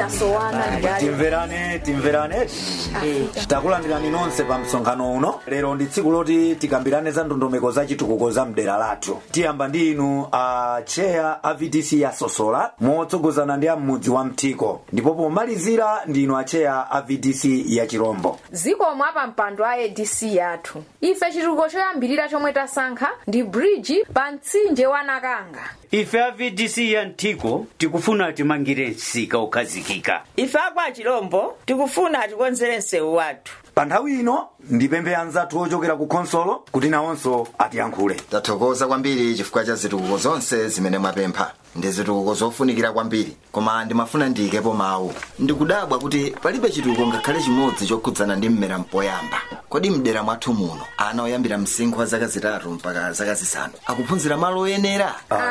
ndasowana ndale timverane timverane takulandirani nonse pa msonkhano uno lero ndi tsiku loti tikambirane za ndondomeko za chitukuko za mdera lathu tiyamba ndi inu a cheya a vdc ya sosola motsogozana ndi amudzi wa mtiko ndipo pomalizira ndi inu a cheya a vdc ya chirombo zikomo apa mpando a adc yathu ife chitukuko choyambirira chomwe tasankha ndi bridge pa mtsinje wa nakanga ife a vdc ya mtiko tikufuna timangire msika ukhazikika ife akwa chilombo tikufuna atikonzere msewu wathu pa nthawi ino ndipemphe anzathu ochokera ku khonsolo kuti nawonso atiyankhule tathokoza kwambiri chifukwa cha zitukuko zonse zimene mwapempha ndi zitukuko zofunikira kwambiri koma ndimafuna ndiyikepo mawu ndikudabwa kuti palibe chitukuko ngakhale chimodzi chokhudzana ndi mmera mpoyamba kodi mdera mwathu muno ana oyambira msinkhu wa zaka zitatu mpaka zaka zisanu akuphunzira malo oyenera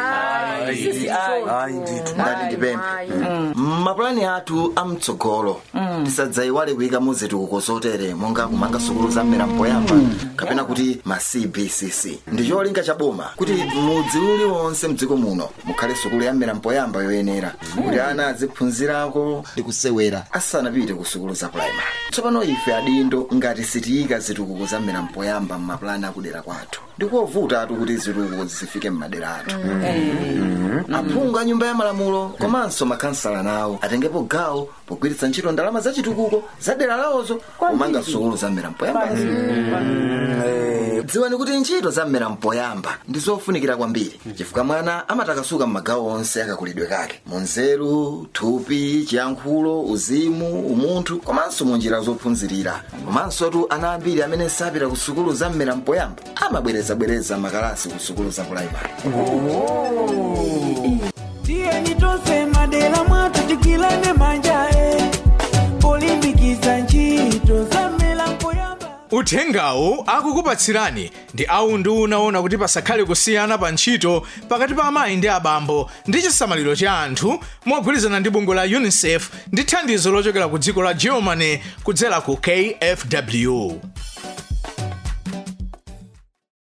ayi ndithu ndati ndipemphe mmapulani athu amtsogolo tisadzayiwale kuyika mu zitukuko zotere monga kumanga sukulu za mmera mpoyamba kapena kuti ma cbcc ndi cholinga cha boma kuti mudzi uliwonse mdziko muno mukhale sukulu ya mmera mpoyamba yoyenera kuti ana aziphunzirako ndi kusewera asanapite ku sukulu za puraimari tsopano ife adindo ngati sitiyika zitukuko za mmera mpoyamba mmapulani akudera kwathu ndikovuta atu kuti zitukuko zifike mmadera athu aphungu a nyumba ya malamulo komanso makansala nawo atengepo gawo pogwiritsa ntchito ndalama za chitukuko za dera lawozo kumanga sukulu za mmera mpoyambazi dziwani kuti ntchito za mmera mpoyamba ndi zofunikira kwambiri chifukwa mwana amatakasuka m'magawo onse akakulidwe kake munzeru thupi chiyankhulo uzimu umunthu komanso mu njira zophunzirira komanso tu ana ambiri amene sapita ku sukulu za mmera mpoyamba amabwerezabwereza makalasi ku sukulu za puraimari tiyeni tonse madera mwathu tikilane manja e polimbikitsa ntchito za mmera mpoyamba uthengawu akukupatsirani ndi awu ndi unaona kuti pasakhale kusiyana pa ntchito pakati pa amayi ndi abambo ndi chisamaliro cha anthu mogwirizana ndi bungwe la unicef ndi thandizo lochokera ku dziko la germany kudzera ku kfw